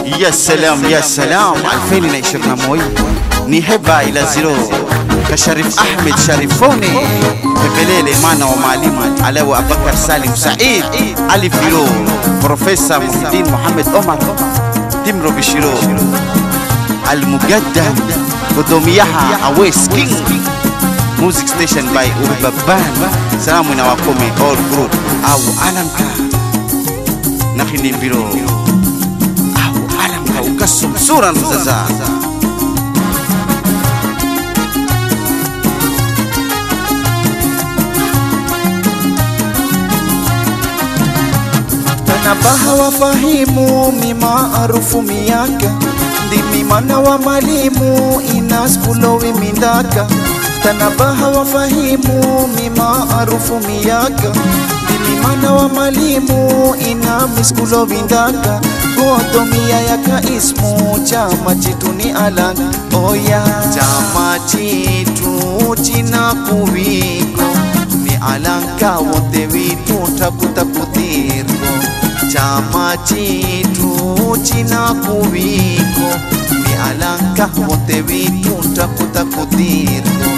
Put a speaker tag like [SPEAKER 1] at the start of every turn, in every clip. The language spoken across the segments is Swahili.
[SPEAKER 1] Ya salam ya salam 2021 ni heba ila ziro ka Sharif Ahmed Sharifone Pepelele mana wa mwalimu Alawi Abakar Salim Said Ali Firo Profesa Muhyiddin Muhammad Omar Dimro Bishiro Al-Mugaddam Godomiyaha Awes King Music station by Ubaban Salamu na wakome all group au alamka Nakhini Biro au alamka ukasum sura mzaza
[SPEAKER 2] tanabaha wafahimu mimaarufu miaka ndimi mana wa malimu inaskulowi mindaka tanabaha wafahimu mimaarufu miaka ndimi mana wa malimu ina miskulowi ndaka godomia yaka ismu chama chitu ni alanga oya chama chitu china kuwiko ni alanka wote vitu takutakutirgo chama chitu china kuwiko ni alanka wote vitu takutakutirgo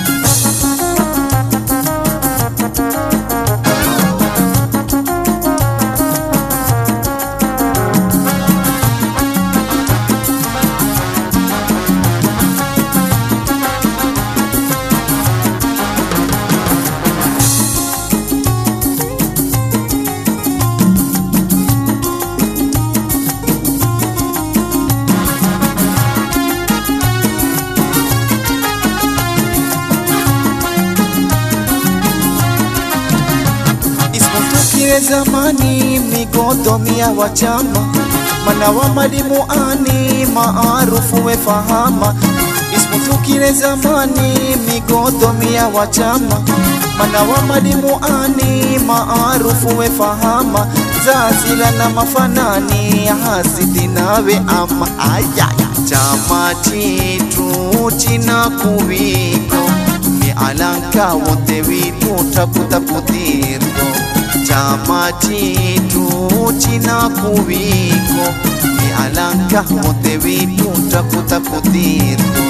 [SPEAKER 2] Isipotukile zamani migodomia wa chama mana wa malimu ani maarufu wefahama Isipotukile zamani migodomia wa chama mana wa malimu ani maarufu wefahama zazila na mafanani hasidi nawe ama aya chama chitu china kuwiko ni alanka wote vitu takutakutirgo chama chitu china kuwiko ni alanka wote vitu takutakutirgo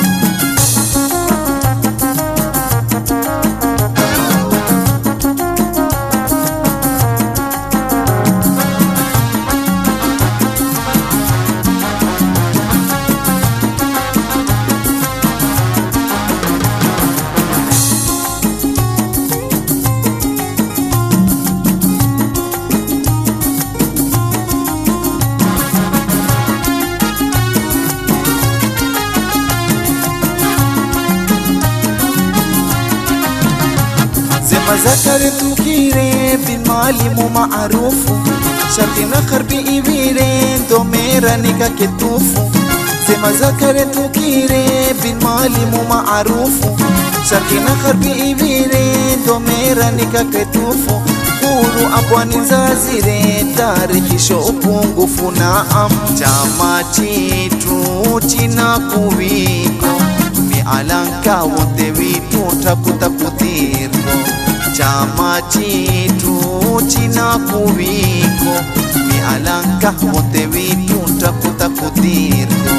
[SPEAKER 2] Zema zakare tukire bin malimu maarufu sharti na kharbi ibire ndo mera nika ketufu Zema zakare tukire bin malimu maarufu sharti na kharbi ibire ndo mera nika ketufu Kulu abwani zazire tarikisho upungufu na am chama chitu china kuwiko ni alanka wote vitu takutakutirgo chama chitu china kuwiko ni alanka wote vitu takutakutirgo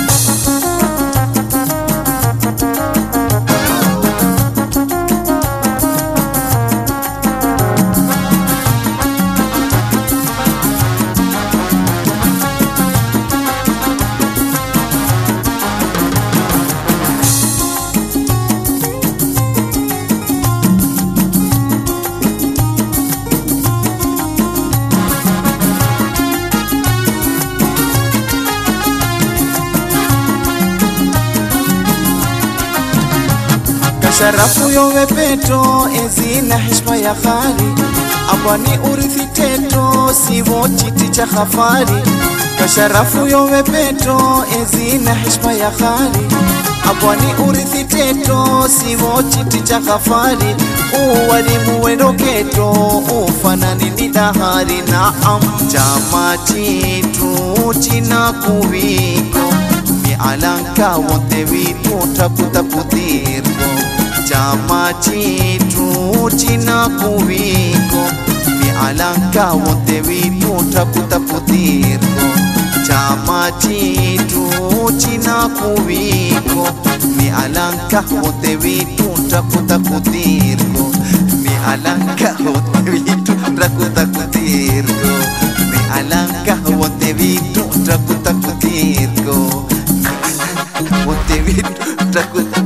[SPEAKER 2] Sharafu yowe peto ezina heshima ya khali abwani urithi teto sivo chiti cha khafari kasharafu yowe peto ezina heshima ya khali abwani urithi teto sivo chiti cha khafari uwalimu wendoketo ufanani ni dahari na am chama chitu china kuwiko ni alanka wote vitu takutakutirgo chama chitu china kuwiko ni alanka wote vitu takutakutirgo chama chitu china kuviko ni alanka wote vitu ntakutakutirko ni alanka wote vitu ntakutakutirko ni alanka wote vitu ntakutakutirko wote vitu ntakuta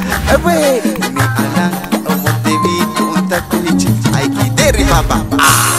[SPEAKER 2] Ewe, ni alanka wote vitu ntakuhichi aikideri baba ah.